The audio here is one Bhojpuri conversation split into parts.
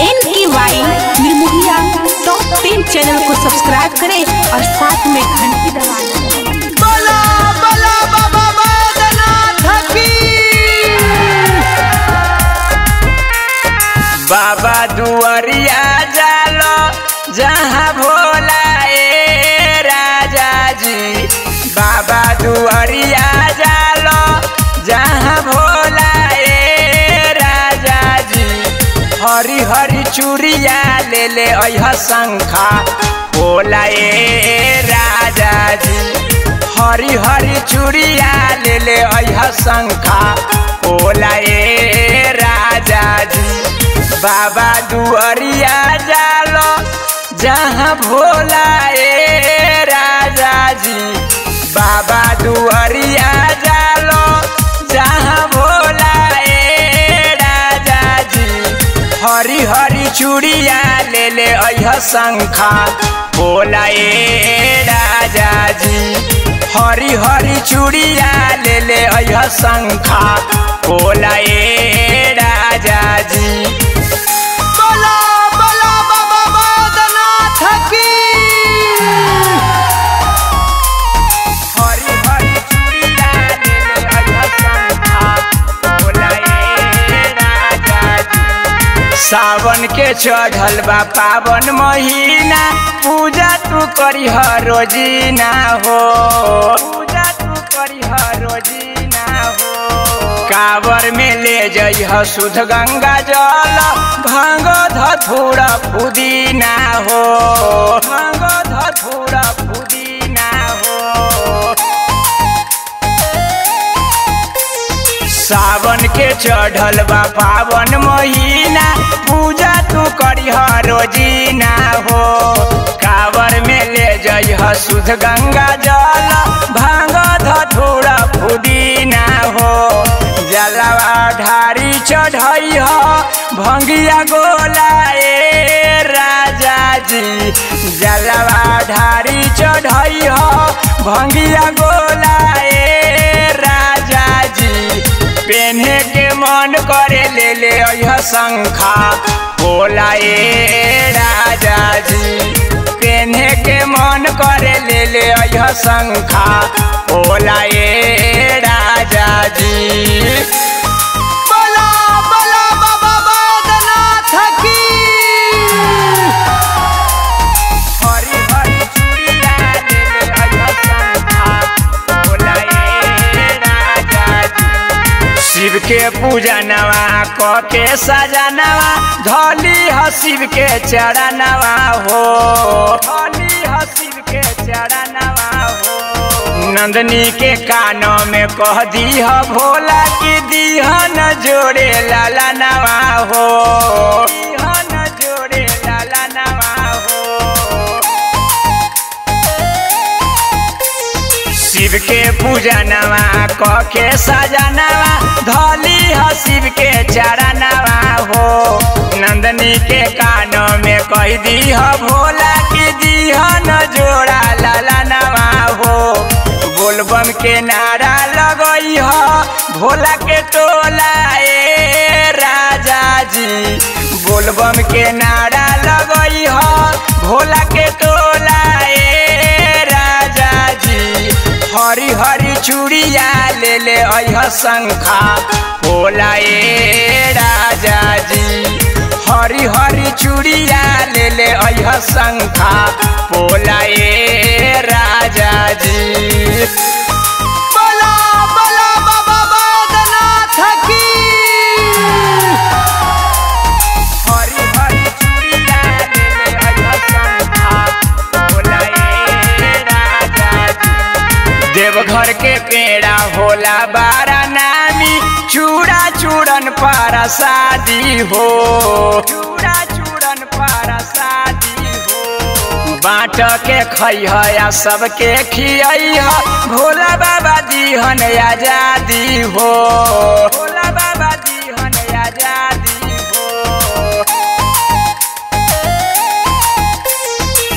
एन के वाई निर्मोहिया टॉप टेन चैनल को सब्सक्राइब करें और साथ में घंटी दबा दें बला बला बाबा बैद्यनाथ की बाबा दुआरिया जालो जहाँ भोला ए राजा जी बाबा दुआरिया जालो जहाँ भोला ए राजा जी हरी हरी चूड़िया ले ले अह शंखा भोला ए राजा जी हरी हरी चूड़िया ले ले अह शंखा भोला ए राजा जी बाबा दुआरिया जालो जहाँ भोला ए राजा जी बाबा दुआरिया जालो जहाँ भोला ए राजा जी हरी हरी चूड़िया ले ले अह शंखा भोला ए राजा जी हरी हरी चूड़िया ले ले अह शंखा भोला ए राजा जी बला बला बाबा बैद्यनाथ की हरी हरी चूड़िया ले ले अह शंखा भोला ए राजा जी सावन के चढ़ल बा पावन महीना पूजा तू करी रोजीना हो पूजा तू करी रोजीना हो कावर में ले जइह शुद्ध गंगा जल भांग धथुरा पुदीना हो भांग धथुरा पुदीना हो सावन के चढ़ल बा पावन महीना पूजा तू करिह रोजीना हो कावर में ले जइह शुद्ध गंगा जल भांग धथुरा पुदीना हो जलवा ढारी चढ़इह भंगिया गोला ए राजा जी जलवा ढारी चढ़इह भंगिया गोला ए राजा जी पेन्हे के मन करे ले ले अह शंखा भोला ए राजा जी पेन्हे के मन करे ले ले अह शंखा भोला ए राजा जी बला बला बाबा बैद्यनाथ की हरी हरी चूड़िया ले ले अह शंखा भोला ए राजा जी शिव के पूजा नवा क के सजनवा धोली ह शिव के चरणवा हो धोली ह शिव के चरणवा हो नंदनी के कानों में कह दीह भोला की दीहन जोड़े लाला नवा हो दीहन जोड़े लाला नवा हो शिव के पूजा नवा क के सजनवा धोली ह शिव के चरणवा हो नंदनी के कानों में कह दीह भोला की दीहन जोड़ा लाला नवा हो बोलबम के नारा लगई ह भोला के टोला ए राजा जी बोलबम के नारा लगई ह भोला के टोला ए राजा जी हरी हरी चूड़िया ले ले अह शंखा भोला ए राजा जी हरी हरी चूड़िया ले ले अह शंखा भोला ए राजा जी बला बला बाबा बैद्यनाथ की हरी हरी चूड़िया ले ले अह शंखा भोला ए राजा जी देवघर के पेड़ा होला बारा नामी चूड़ा चूड़न पारा शादी हो चूड़ा चूड़न पारा शादी हो बाँट के खैह या सबके खियह भोला बाबा दीहन आजादी हो भोला बाबा दीहन आजादी हो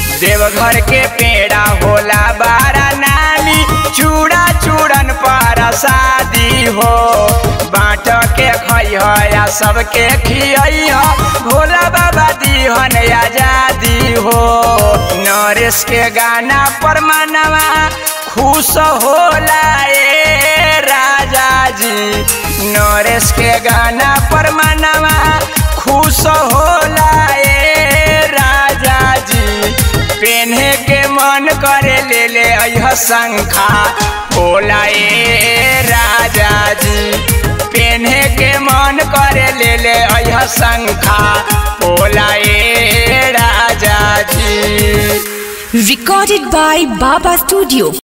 देवघर के पेड़ा होला बारा नामी चूड़ा चूड़न पारा प्रसादी हो बाँट के खैह या सबके खियह भोला बाबा दीहन आजादी हो नरेश के गाना पर मनवा खुश होला ए राजा जी नरेश के गाना पर मनवा खुश होला ए राजा जी पेन्हे के मन करे ले ले अह शंखा होला ए राजा जी पेन्हे के मन करे ले ले अह शंखा होला ए राजा जी Recorded by Baba Studio.